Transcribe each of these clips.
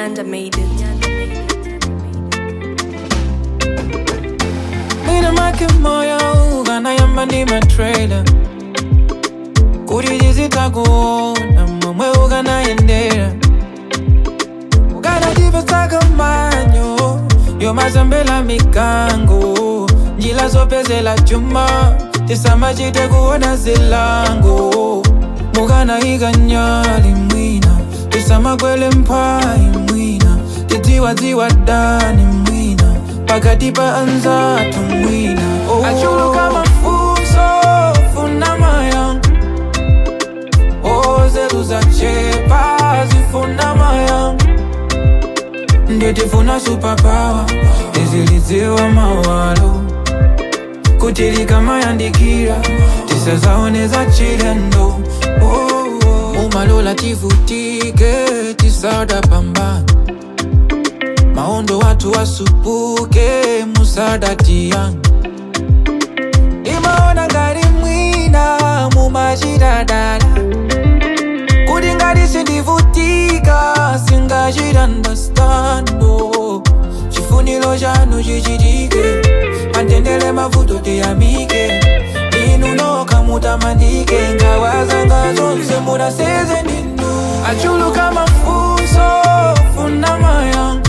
Nyanda made it. Mina make moyo ukanayamba ndi matrailer kuti tizitakuona momwe ukanayendera ukanatipesaka manyo yomazambela mikango njila zopezela chuma tisamachite kuona zilango mukanayika nyali mwina tisamakwele mphayi mwina tidziwadziwa dani mwina pakati pa anzatu mwina oh. achuluka mafunso funa mayanga ozetu zachepa zifuna mayanga nditifuna supapawa tizilidziwa mawalo kuti likamayandikira tisazaoneza chilendo oh, oh. umalola tivutike tisada pambana maondo watu wasupuke musada tiyanga imaona ngati mwina mumachitadala kuti ngati sindivutika singachitandastando chifuniro chanu chichitike antendele mavuto tiyamike inu nokha mutamandike ngawazanga zonse munaseze ndinu achuluka mafunso funa mayanga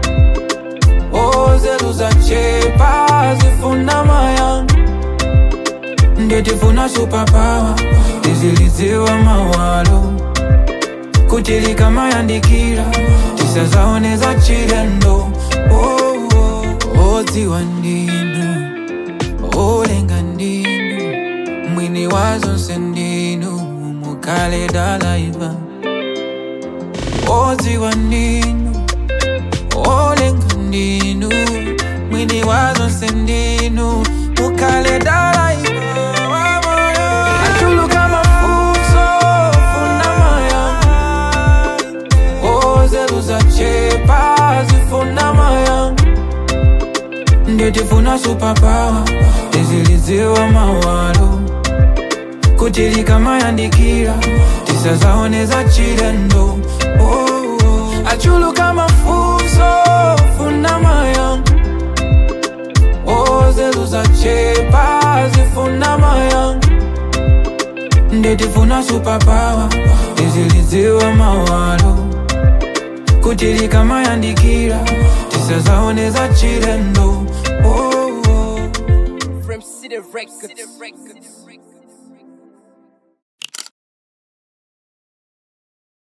ozetu zachepa zifuna mayanga nditifuna supapawa tizilidziwa mawalo kuti likamayandikira tisazaoneza chilendo oh, oh. odziwa ndinu olenga ndinu mwini wa zonse ndinu mukale dalaiva odziwa ndinu olenga ndinu mwini wa zonse ndinu mukale dalaiva achuluka mafunso funa mayanga ozetu zachepa zifuna mayanga nditifuna supapawa tizilidziwa mawalo kuti likamayandikira tisazaoneza chilendo oh, oh. achuluka mafunso funa mayanga ozetu zachepa zifuna mayanga nditifuna supapawa tizilidziwa mawalo kuti likamayandikira tisazaoneza chilendo oh, oh. From City Records.